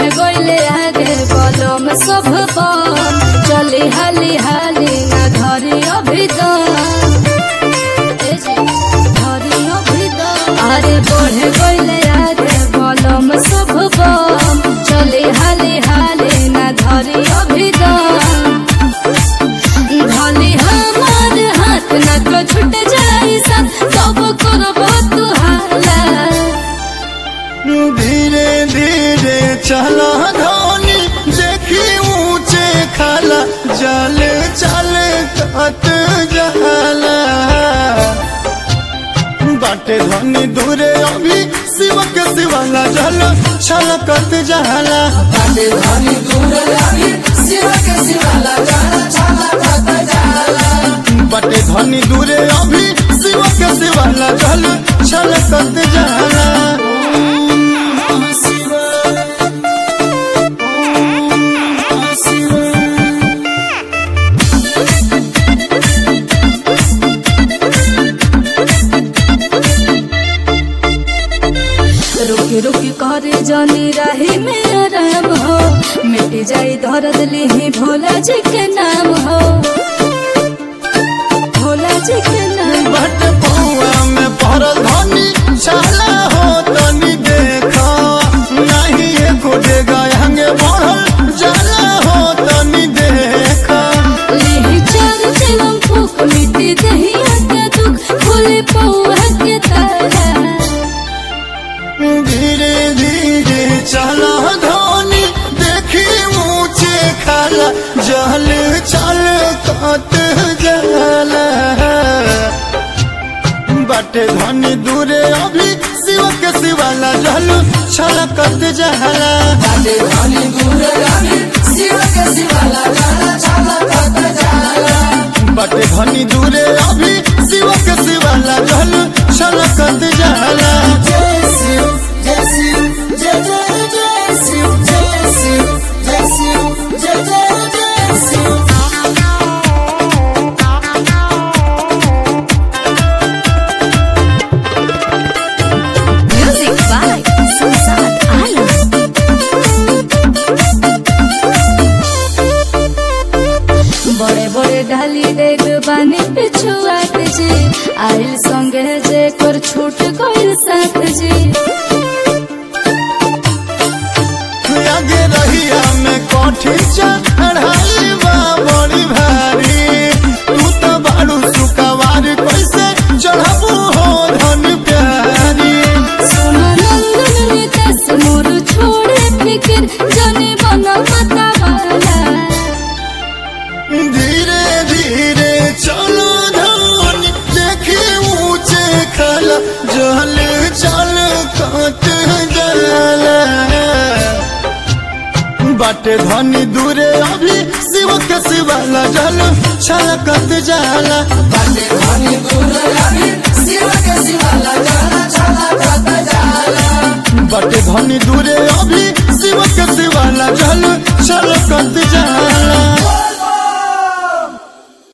बढ़े गईले आगे बलम सब बम चली हाली हाली ना धरी अभिदम ए जी, धरी अभिदम। अरे बढ़े गईले आगे बलम सब बम चली हाली हाली ना धरी अभिदम धली हमार हाथ न तो छूट जाई सन सब करब तू हाला धीरे धीरे चला धोनी देखी ऊंचे खाला जल चल कत जला बाटे धनी दूरे अभी शिव के शिवाला जल छलकत जला बाटे धनी दूर लागी शिव के शिवाला जाला छाला कत जाला बाटे धनी दूरे अभी शिव के शिवाला जल छलकत जला रुकी रुकी करे जानी राही में आराम हो मिट जाई दर्द लिही भोला जी के नाम हो भोला जी के नाम बट पौआ में पड़ल धनी चला हो तनी देखा नहीं एको डेगा हंगे बढ़ल जला हो तनी देखा लिही चार चिलम फूक मिट्टी दहिया के दुख खुले पौआ के तारा धीरे धीरे चला धोनी देखी ऊंचे खाला जल चल कत जला बाटे धनी दूरे अभी शिव के शिवाला जल छलकत जला बाटे धनी दूर लागी शिव के शिवाला जाला छाला कत जाला बाटे धनी दूरे अभी शिव के शिवाला जल छलकत जला जय शिव जय शिव जय जय जय शिव जय शिव जय शिव जय जय जय Shiv Music by Susan Alam. बड़े बड़े ढाली देख बानी पिछुआत जी आइल संगे जे कर छूट गइल साथ जी आगे रहिया में कोठी चढ़ाई बा बड़ी भारी तू तो बारू सुकवार कैसे चढ़बू हो धन प्यारी सोना नंदन नितेश मोर छोड़े फिकिर जने बना मता वाला धीरे धीरे चलो धन देखी ऊंचे खला जल चल कत जला बाटे धनी दूरे अभी शिव के शिवाला जल छलकत जाला बाटे धनी दूर लागी शिव के शिवाला जाला छाला कत जाला बाटे धनी दूरे अभी शिव के शिवाला जल छलकत जाला